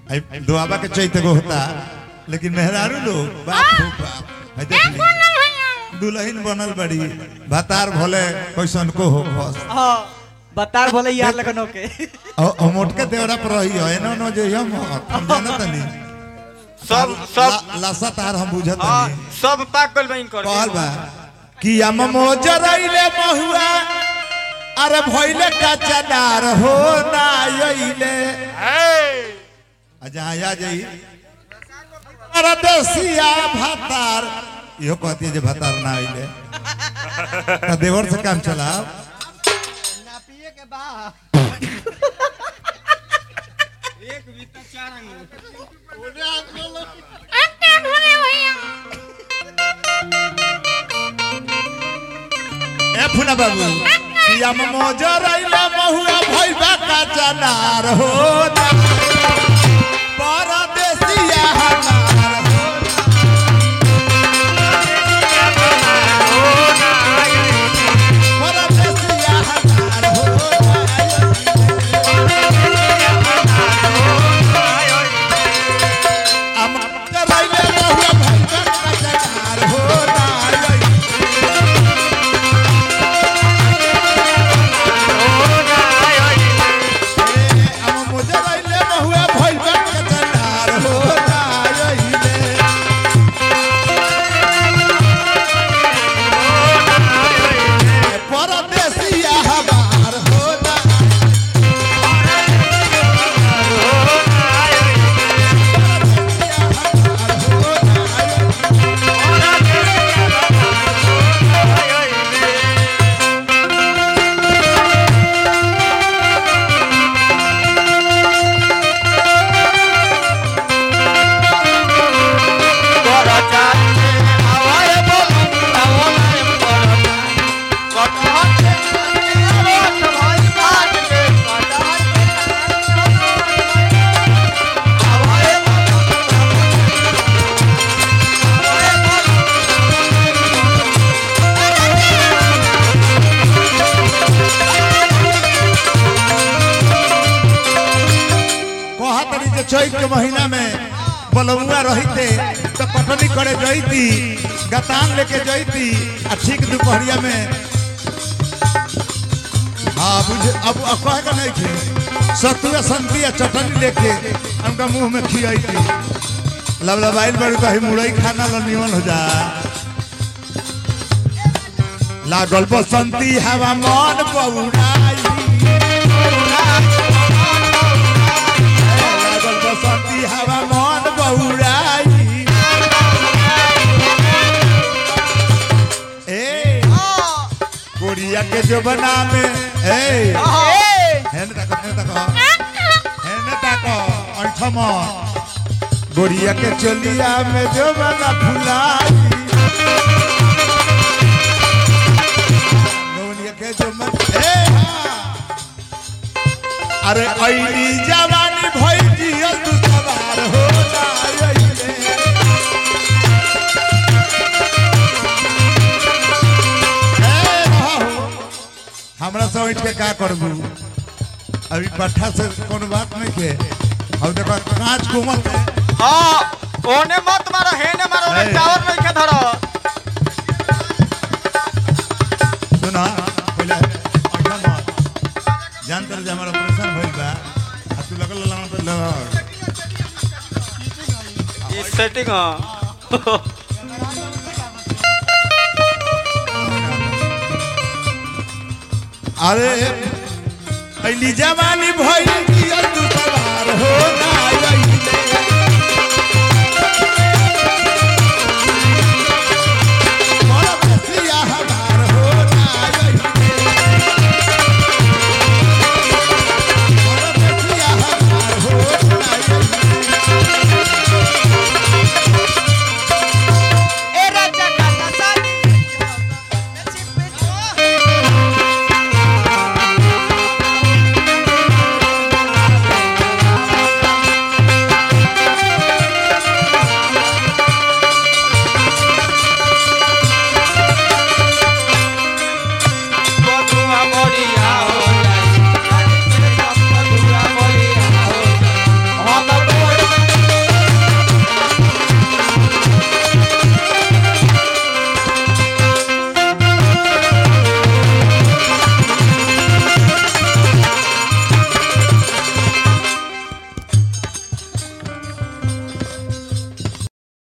आई दुआबा के चैत गो होता लेकिन मेहरारू लोग बाप हो बाप आई देख ली दुल्हन बनल बड़ी भातार भले कैसन को हो बस हाँ बतार बोले यार लगन होके और मोटके देवरा पर रही है एनो नो जे हम हम जानत नहीं सब सब लासा तार हम बुझत हाँ, नहीं सब पाक गइल बा इनकर कहल बा कि हम मोजरैले महुआ अरे भइले कचनार हो ना आइले अच्छा आ जाई अरे देसिया भातार इहो कहती है जे भातार ना आइले त देवर से काम चलाओ ए फुना बाबू कि हम मोजरैले महुआ भइले कचनार हो ना परदेसिया हमार हो परदेसिया हमार हो हम मोजरैले महुआ भइले कचनार हो ना हम मोजरैले महुआ भइले कचनार हो ना आइले परदेसिया हमार होना कहा तरी जे चैत के महीना में बलौआ रहते तो कटनी करे जैती गतान लेके जैती आ ठीक दोपहरिया में हाँ बुझे अब अब कहे का नहीं थे सतुआ संती आ चटनी लेके उनका मुंह में खियाई लबलबाइल बड़ी कहीं मुरई खाना लो निमन हो जा लागल बसंती हवा मन बउराई लागल बसंती हवा मन बउराई ए कोरिया के जो बना में ए हेने तक हेने तक हेने तक अंठम गोरिया के चलिया में जो बना फुलाई गोरिया के जो मन ए हाँ। अरे ऐली जवानी भई जियल तू सवार हो जाइले ए बाबू, हमरा से उठ के का करबू अभी पट्ठा से कोनो बात नहीं के अब देखो कांच कोमल है। हाँ ओने मत मारो हेने मारो ओने ए। टावर नहीं के धरो सुना पहले अच्छा मत जान तर जे हमारा ऑपरेशन भइल बा आ तू लगल लाना पे लगा ई सेटिंग हां अरे ऐली जवानी भइल